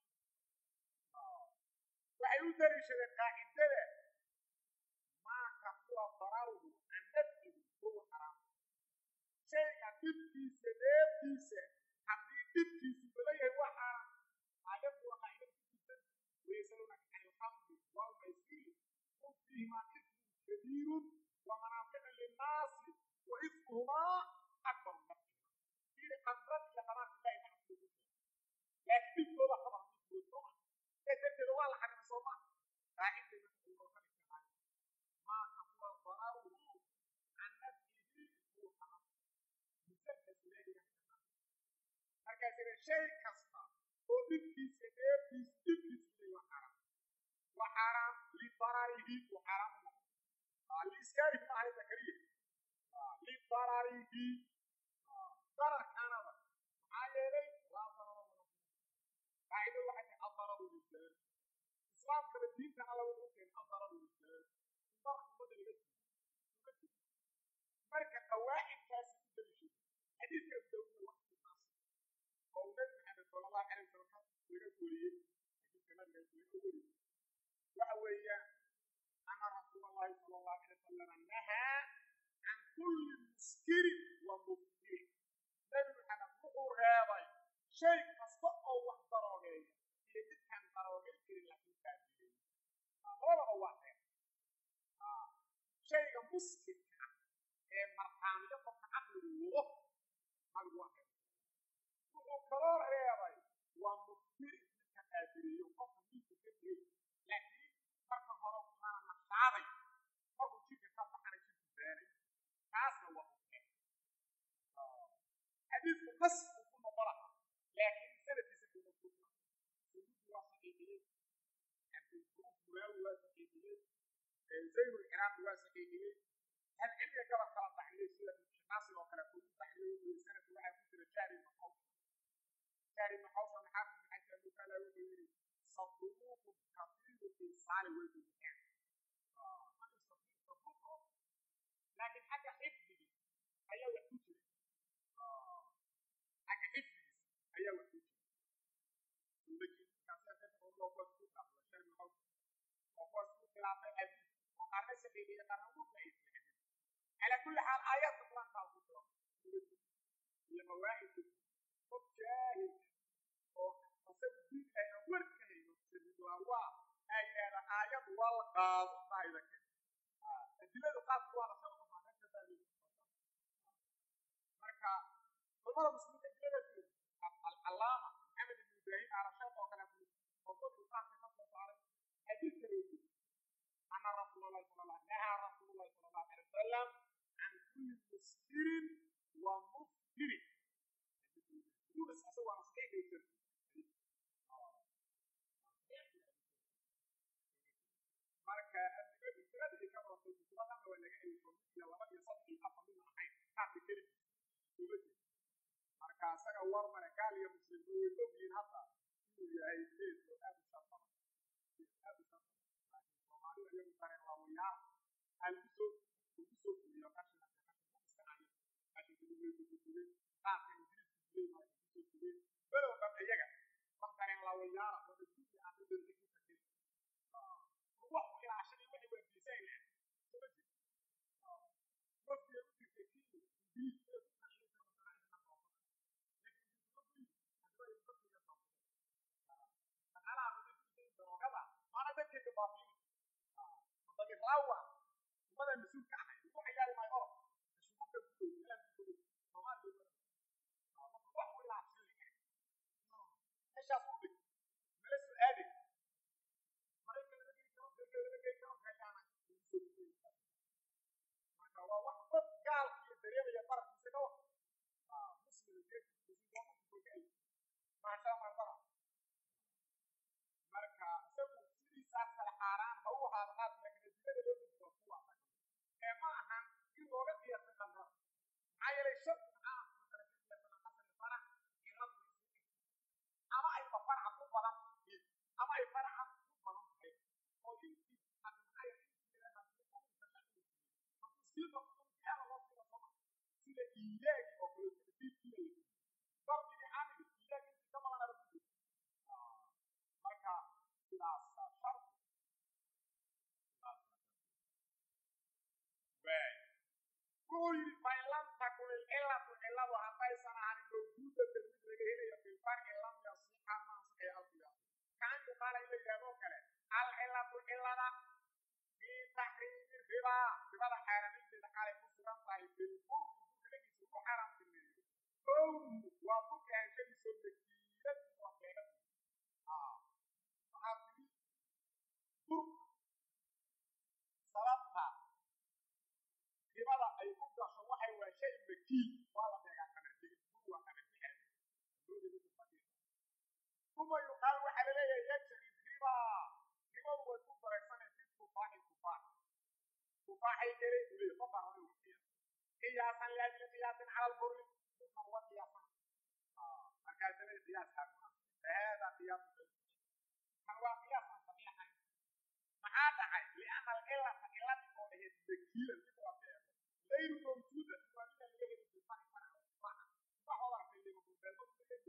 waxay u daliishadeen qaacidada maaka kuwa dararuhu an nafsigu huwa xaraam shayga dhibkiisa dheeftiisa haddii dhibkiisu bala yahay waa xaaraam aayaddu waa qaacida ku jirtan wayasalunaka can ilxamdi walmaysiri qul fiihimaa ismun kabiirun wamanaaficu linnaasi wa ismuhumaa akbar nafsihima fiiri qamrad iyo qamaanka ilahi nacsiga ku jira laakiin dhibkooda qabar midkood sooma ee darteeda waa la xarima sooma qaacidda marka loo ka dhigta maaka kuwa dararuhu can nafsihi huwa xaraam musalkas ilaahiga markaas ina shay kasta oo dhibkiisa dheeftiisa dhibkiisu ilay waa xaraam waa xaaraam lidararihi uu xaaraam u noqdo liiskaarihi ma ahay zakariya lidararihi dararkanaba maxaa yeelay laa darara wala qaacida waxay tahay adararu lisaan islaamkaba diintana lagu ukeen adararu lisaan in dararka ummadda laga siiyo marka qawaacidkaasi ku daliishay xadiidka dawda wax ku taas oo nabi maxamed sala allahu calay wasalam laga wariyey xadiidka nabiga laga wariyey waxa weeyaan ana rasuul allahi sala allahu calay wasalam nahaa can kulli muskirin wa mufkirin nabi maxamed wuxuu reebay shay kasta oo wax daroogeeya iyo midkaan daroogeyn jirin laakiin kaafiyey labadaba waa reeb shayga muskirka ah ee marxaamiyo qofka caqligu wado nabigu waa reebay wuxuu kaloo reebay waa mufkiri midka qaadiriyo qofka miidka ka tegey laakiin marka hore waxaana nashaaday markuu jidka ka baxana jidku beenay taasna waa ukeen xadiidku nas uu ku noqona laakiin sanadkiisa kuma sugna sunudu waa saxiixiyey cabdulfuruuf muraawi waa saxiixiyey zayn lciraaqi waa saxiixiyey halcilmiga gabal kala baxliyey sida ibnshinaasir oo kale kugu baxliyey sanadka waxaa ku jira jahri ibnu xawsa jahri ibnu xawsa maxaafid ibn xajar mukaala wuxuu yidhi صدوق كثير الإنسان والإنسان لكن حاجة حفظي هي وحوشي حاجة حفظي هي وحوشي ولكن كثير تفهم الله قد تقع وشان الحوش وقد تقع في الحديث وقرن سبيلي قرن مبعيد في الحديث على كل حال آيات القرآن تعالى لمواعيد مجاهد وقصد أنا وركني سبيل الله أيها آيات والقاض طائلة أدلة قاض وانا سأقوم عن كذلك مركا عمر مسلم أدلة العلامة محمد بن إبراهيم على شرط وكلام موضوع القاض في نصر عليه حديث كريم أن رسول الله صلى الله عليه وسلم نهى رسول الله صلى الله عليه وسلم عن كل مسكر ومفكر بس أسوأ صحيح يصير marka adigadii ka bartay muslada waa laga eego iyo laba iyo saddex iyo afar min ahayn qaabka keli dowladda marka asaga war mare gaal iyo muslim way ogyihiin hadda inuu yahay geed oo aad u shar badan geed aad u shar badan laakiin soomaalida iyagu dareen waawayaa aan ugu soo ugu soo fuliyo qashina qashin iska hayo qashinka lugeedu ku jiray qaabka ingiriisku jiray waa kusoo jiray below dhan iyaga wax dareen laawayaala oo adduunka aan dadka ku takin wax u ilaashan iyo waxay weydiisay leh soo ma jiro wafdiga u jirtay kii ingiriiska ku qashin karo taariikhna qoomada daroogada maana dadkeeda baabiin wadani raawa umada mas-uulka ahay ugu ciyaari maayo orod shuguulka ku dhow meelaan ku dhow soomaaliya marka wax u ilaashan lahay meeshaas u dhig mala soo aadi maraykan laga geli karo beerka laga geli karo meeshaana ugu soo gudbay marka waa wax qof gaalka iyo dareemaya barafkiisa ka wata muslim geedkiisa muslim maasha marbara marka isagu sidiisaas kala xaaraan ha u ahaado qaad laakiin adilada loo dhigto ku waafaqan ee ma ahan in looga qiyaaso qandra maxaa yeelay shar maxaa kala qiyaasana qasri farac ilad ama ayba faraca ku badan tahay ama ay faraca ku badan tahay oo intii hadda maxaa yeelay intii ilaa hadii uu tashaxu hadduu sii noqdo maxaa loo sii noqdo sida iyaagi oo kale tadbiirkiina la ضرب عامل لكن كما انا بقول marka sidaas shart bay kuy bailan takul illa tu illa wa hatai sanahan do juda de mid laga helayo fil far illa ya siha ma say alfiya kan yu qala ila yabo kale al illa tu illa da fi tahrim riba riba da haramin de qala ku sugan tahay bil qur kale ki su haram tilmiyo قوم وابوك هنشي سلكيات وقيرات آه فهذه برق صلاتها لماذا أي أبدا شوحي وشيء مكي ولا بيغا كنتي هو كنتي ثم يقال وحل لي يجري الربا ربا هو كفر سنة في كفاح الكفاح كفاح يجري إليه كفر هو قياسا لأجل قياس على البر ثم هو قياسا مركز القياس هذا قياس هو قياسا صحيحا maxaa dhacay liana alcilata ciladi oo ahayd dakiila mid la beero غير موجودة waa mida laga heli jiray wax wada arkay lima beelmo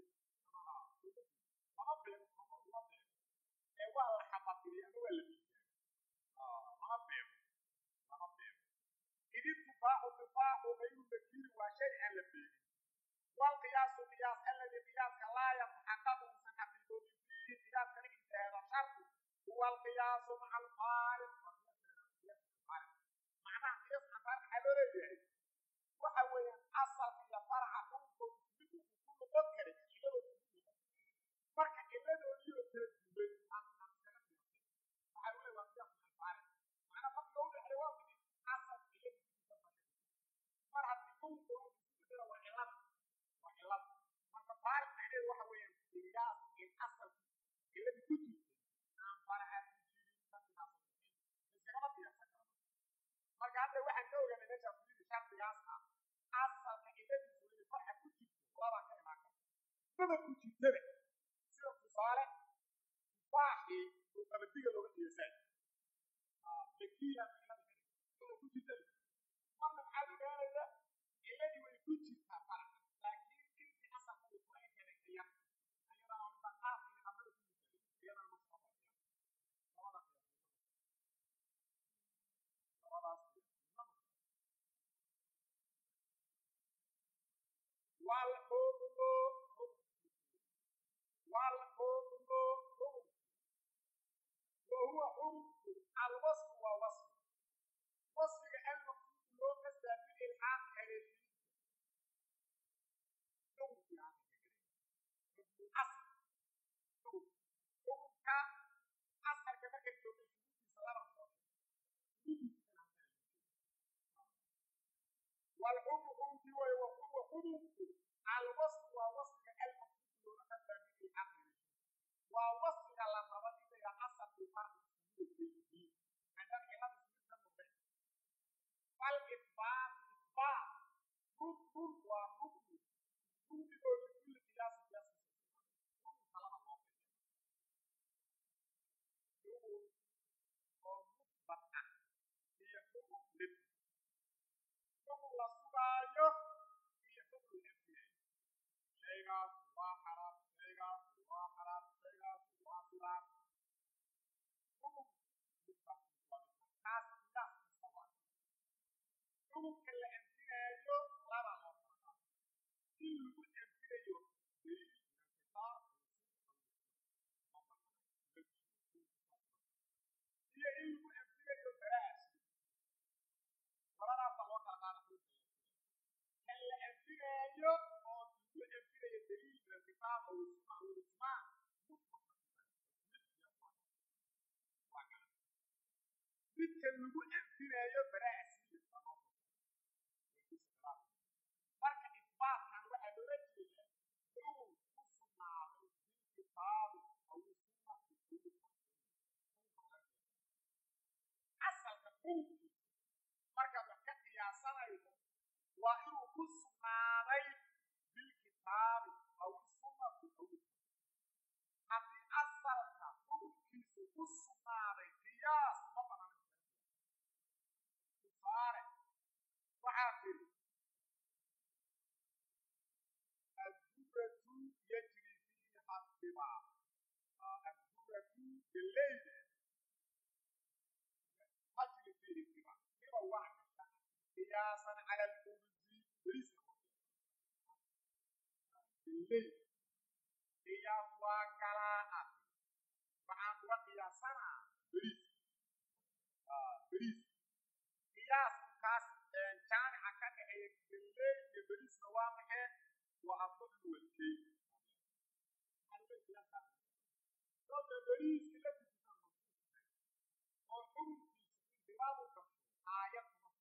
lama beero lama beero ee waa la xabatiriy ama waa la miisaan lama beero lama beero idin tufaaxu tufaaxu غayru dakiili waa shay aan la beerin والقياس قياس الذي قياس لا يتحقق من حقيقته فيه قياس كان هذا شرط هو القياس مع الفارق معناه قياس مع الفارق حلو رجعي وحوي أصل في فرع كنكم تثبتوا كل مذكر فرق إلا لو يو تجيب عن عن كلام فحلو لي وقياس مع الفارق معناه فرق لو الحيوان أصل في فرع كنكم تثبتوا وعلاقة وعلاقة marka faariq macnaheedu waxa weeyaan qiyaas in asalki iladi ku jirtay aan faraca ku jirin dadkaas iskagama qiyaasan karno marka hadda waxaan ka ogaanay meesha fiiri shardigaas ah asalka iladiisu inay faraca ku jirto laba ka imaan karta maba ku jirtaba sida tusaale tufaaxii oo qabadiga looga qiyaasay dakiya maba ku jirtaba marna maxaa ogaanaya iladii way ku jirtaa faraca laakiin intii asalka uu ku ekeday qiyan ayadana midda qaafkii amada ku jirtay iyadana ma soo baxaya labada labadaas والحكم والحكم وهو حكم الوصف ووصف وصف المقصود لو كسب بالإلحاق هذه asal xukunka asalka markay joogto shuruudiisa laba soo والحكم حكمتي وهو حكمك الوصف ووصف المقصود لو كسب بالعقل ووصف على ربط إلى أصل الفرق midka lagu anfinayo baraa asliya marka isbaatkan waxaa loola jeedaa inuu ku sugnaaday bilkitaabi aw sunnati asalka xukunkiisa markaad wax ka qiyaasanayso waa inuu ku sugnaaday bilkitaabi aw sunnati aw haddii asalka xukunkiisu ku sugnaaday qiyaas ma banaan tusaale waxaa tiri adduratu yajri fiiha dibaa adduratu galeyda tajri fiihi dibaa diba wax kasta qiyaasan cala alurzi beriska galey qiyaas waa galaa ah waxaan uga qiyaasanaa beriis beriis qiyaaskaas jaamica ka dhexeeya galey iyo beriisna waa maxee waa afadlu walkey sababta beriiska la tujisan oo xukunkiisa indibaabu gasho aayad kuma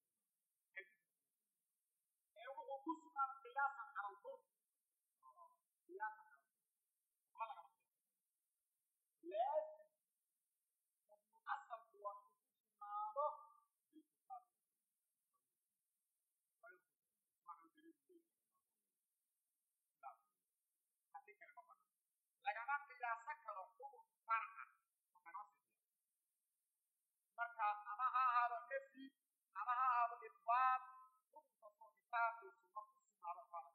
ee wuxuu ku sugan qiyaasan cala albur qiyaasan cala ma lagama laasim asalku waa inuu ku sugnaado lagama qiyaasan karo xukun farca marka ama ha ahaado nafyi ama ha ahaado isbaat xukun kastoo kitaabkii sunna ku sugnaado baa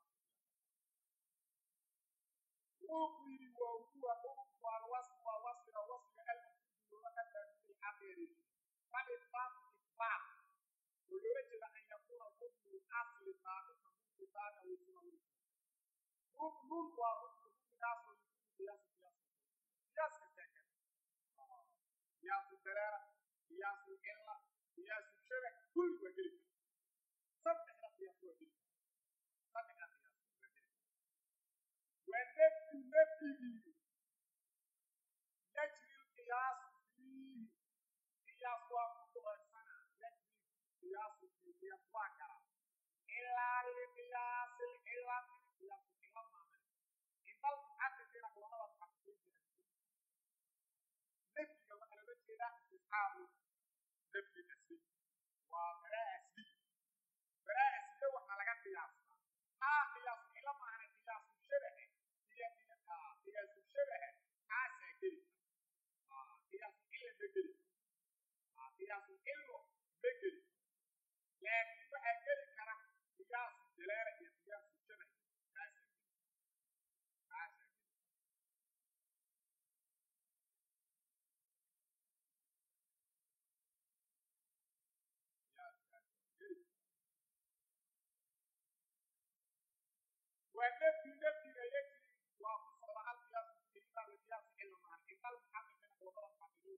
wuxuu yidhi waa huwa xukunku alwasfu waa wasfiga wasfiga almafsuudu looga qadaar bilxaqiri falisbaatu isbaat oo loola jeeda an yakuuna xukmu asli saabitan bilkitaabi aw sunna xukmun waa xukmu xukmigaasoo قياس قياس قياس كتاكل قياس الدلالة قياس العلة قياس الشبه كل وجل صدق قياس وجل صدق قياس وجل والنفي النفي يجري القياس فيه قياس وقوع السنة يجري قياس فيه قياس واقع إلا لقياس العلة قياس العلة bal xagga jira culamada muxaqiqiinta nafyiga waxaa loola jeedaa istisxaabu nafyi asli waa baraa asli baraa asliya waxaa laga qiyaastaa maa qiyaasu cilo maahane qiyaasu shabahe iyo qiyaasu shabahe kaasaa geli qiyaasu cilo ma geli qiyaasu cilo ma geli laakiin waxaa geli kara qiyaasu dalaala iyo qiyaasu shabahe kaasaa والنفي نفي يجري وخصوصا على القياس الكريم على القياس علما إن المحقق من وضع المحققين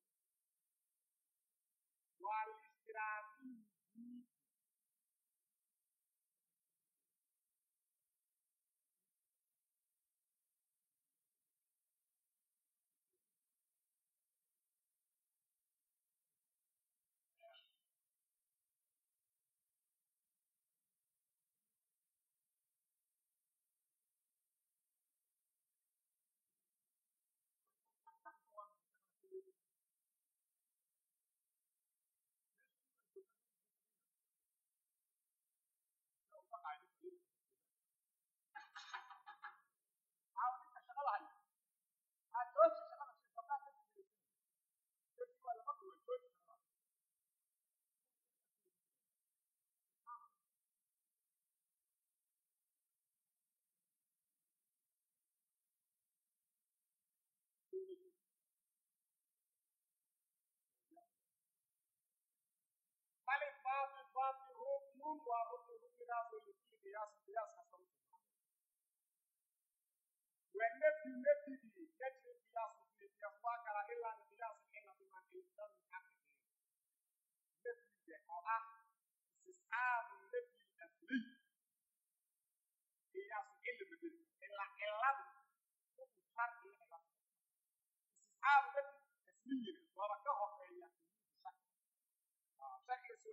والاشتراكي بل إثبات إثبات ركن وركن ركن راسه لكل قياس قياس كسر والنفي نفي يجري القياس في القياس واقع إلا لقياس إلا بما يقدر المحققين نفي أو أه استصحاب النفي الأصلي قياس إلا بدل إلا إلا حكم شرط إلا استصحاب النفي الأصلي وركه في يقين الشك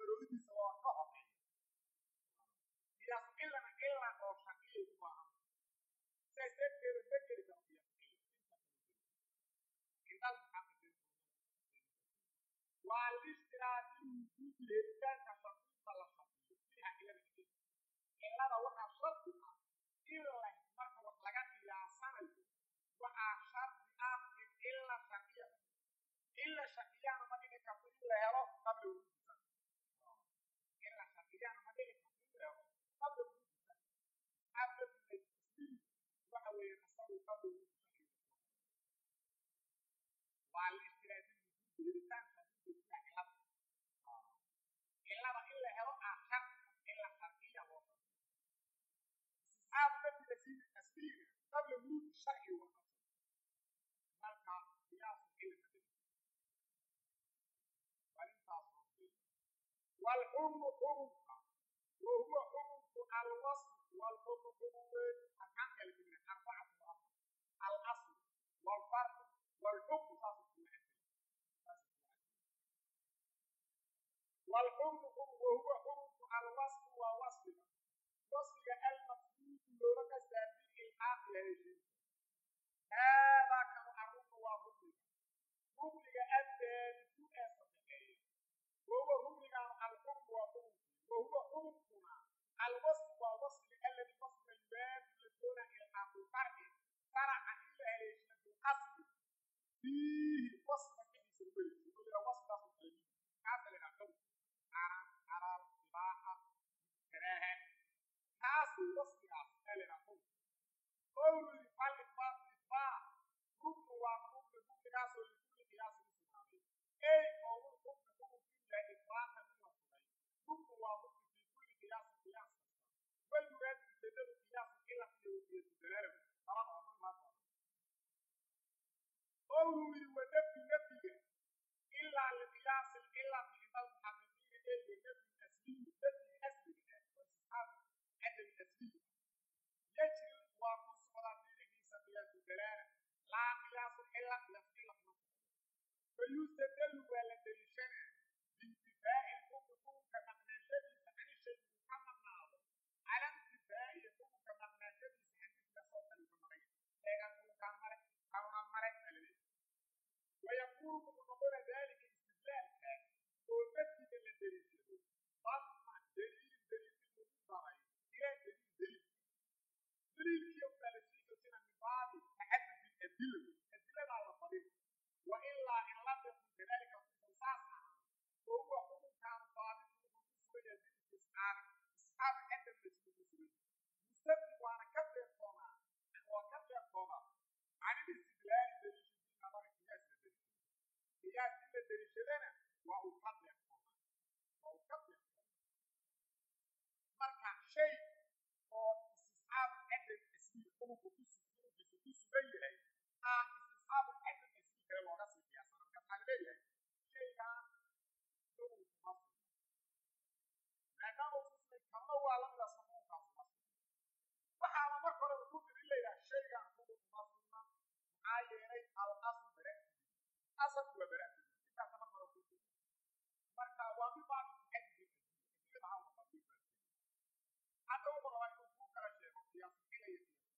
arooridiisa waa ka horeeya qiyaasu cilana cila oo shaqiyay u baahan sidaas darteeda ma geli karo qiyaasu cila indal muxaqiqiin waa lishtiraadi wujuudi helitaanka shardiinta la shardiyo fiiha cilada cilada waxaa shardi ah in la marka wax laga qiyaasanayo waxaa shardi ah in cila shaqiya cila shaqiyana ma dhigi karto in la helo qabla wujuudisa cila shaqiyana ma dhigi karto in la helo qabla wujuudisa qabla tasbiih waxa weeye asagu qabla wujuudisa waa lishtiraadi wujuudi helitaanka shardiinta fiiha cilada cilada in la helo ah shardi cila shaqiya loo shardiyo istisxaabu nafi nasiibi tasbiiga qabla wujuudi sharci waa marka qiyaasu cilma والحكم حكمك وهو حكمك الوصف والحكم حكمين أكان كلمة أربعة أصل الأصل والفرق والحكم صاصف والحكم حكم وهو حكمك الوصف ووصف وصف المقصود لك سابق الحق يا هذا كما أرد وحكمك حكمك الثالث أصدقائي وهو حكمك الحكم وحكم وهو حكمنا الوصف والوصف الذي وصف الباب لدون إلحاق الفرق فرع إلا هيشنا في الأصل فيه وصف كيف يقول يقول وصف أصل الكلمة هذا اللي نعتبر حرام حلال إباحة كراهة هذا وصف أصل اللي نعتبر قول فالإثبات الإثبات حكم وحكم حكم قياس لكل قياس مسلم أي قول حكم حكم فيه إثباتا من الصغير حكم وحكم في كل قياس قياس والمراد بسبب قياس إلا في وجود الدلالة طبعا ما ما طبعا قوله ونفي نفيه إلا لقياس إلا في المحققين إلا نفي الأسلي نفي أسلي واستحاب عدم الأسلي يجري وقص على دينه سبيل الدلالة لا قياس إلا قياس إلا في فيستدل ولا دلشنا بانتفاء الحكم كمقناشة عن الشيء محمد على انتفاء الحكم كمقناشة عن مثل صوت المغير لكن كان ملك كان ملك ويكون مقابل ذلك استدلال كان ومثل للدليل ضم دليل دليل المضارع إلى دليل دليل دليل يوم ثلاثين سنة من بعد تحدث الأدلة الأدلة على طريق وإلا إن لم يكن كذلك في أساسها وهو حكم كان ثابت ومسوي يزيد في إسحاق إسحاق عدم يزيد في سوي مستبد وأنا كبر فوما وكبر فوما عن الاستدلال دليل الدين على قياس الدليل قياس الدليل شلنا وأكبر فوما وأكبر فوما مركع شيء أو استصحاب عدم اسمي حكم كتوس كتوس بيه آه استصحاب عدم اسمي كلام ورسم قياس أنا كان بيه شيء دون مصر لكن وصل كما هو على من أسمه كاس waxaa la marka hore ku tiri leeyahay shaygan ku masuna maxaa yeelay al asl bare asal waa bare inta sama hore ku tiri marka waa mid baa ku xadidi sidii ma hawo ba tiri hadda uu baa inuu ku kala sheego qiyaas ilay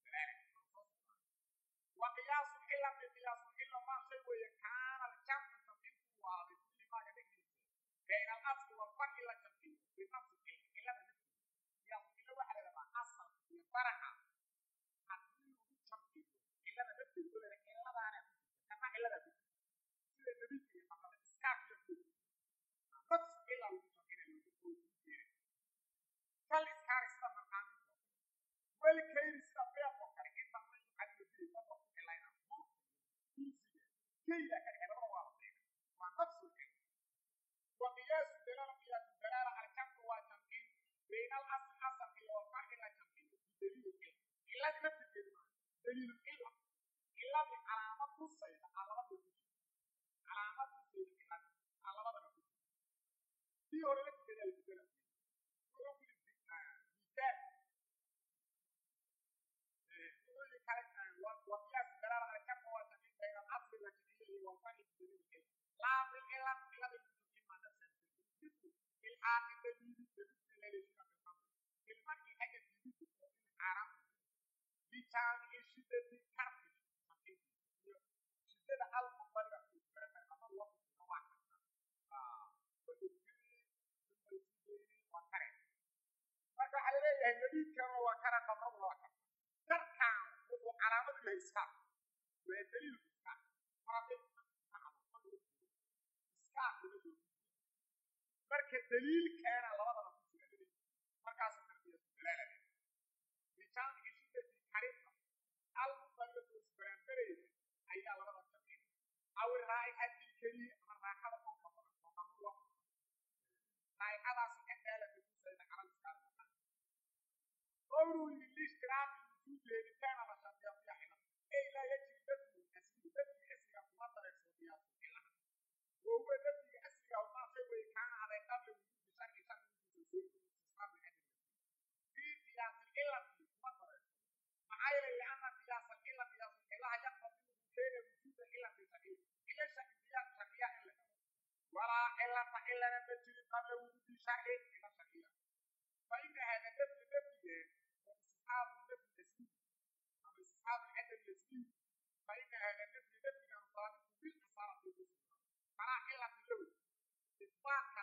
wa qiyaas illa bi qiyaas illa ma shay weeye kaana al jamu sabin wa bi kulli ma gadigi بين الاصل والفرع لا تبديل بنفس الا بنفس qiyaas illa waxa la rabaa asal iyo faraca haddii lagu jamciyo illada nafteedu le illadaana ku jirta kana illada ku jirta sida nabiga iyo maxamed iskaaf iyo ku nafsu illa lagu jamcinayo lagu koojiyeeyo kal iskaari sida maqaaminta weli kayri sida beeqoo kale inta man yucadiyo bihi dadka ku ilayna kursiga kayda ka dhigay labada waa la beega waa nafsu illa وقياس الدلالة قياس الدلالة على الجمع والتمكين بين الأصل أصل والفرع لا تمكين بدليل الإله إلا نفس الكلمة دليل الإله إلا بعلامة الصيدة علامة الوجود علامة الصيدة إلا علامة الوجود في هنا لك دلالة الدلالة ويقول مثال وقياس الدلالة على الجمع والتمكين بين الأصل والتمكين والفرع بدليل الإله لا بالإله إلا بالوجود بالإلحاق الدليل بالنسبة للشيء في المرء حاجة جديدة حرام بجانب شدة كرب شدة المبالغة في الكلام أما الله سبحانه marka waxaa laleeyahay nabiidkana waa kana qabrada waa kana darkaan wuxuu calaamad yahay iskaar waa daliilku iskaar marada iskaar marka daliilkeena labadaba ku jira daliil markaas tarbiyatu dalaalada bijaanigi shidati karinta almubalatu isbaraanbareyda ayaa labada sharciya aw raa'ixati keliya ama raaxada u badan oo qabu loo raa'ixadaasi adaalada ku sayda calal iskaar قوله للاشتراك الوجود لكان على شرطيات حلم اي لا يجب دفع الاسم دفع اسم مصدر الشرطيات حلم وهو دفع اسم وما سوى كان على قبل وجود شرط شرط استصحاب الادب في قياس العلة مصدر معايا لان قياس العلة قياس العلة يقتضي وجود وجود العلة في صحيح الا شرطيات شرطية الا ولا علة الا نبتل قبل وجود شرط الا شرطية فإن هذا دفع دفع استصحاب النفي الاسمي أو استصحاب العدم الاسمي فإن هذا النفي نفي كان صادق بالأصالة في الاسم فلا علة له إطلاق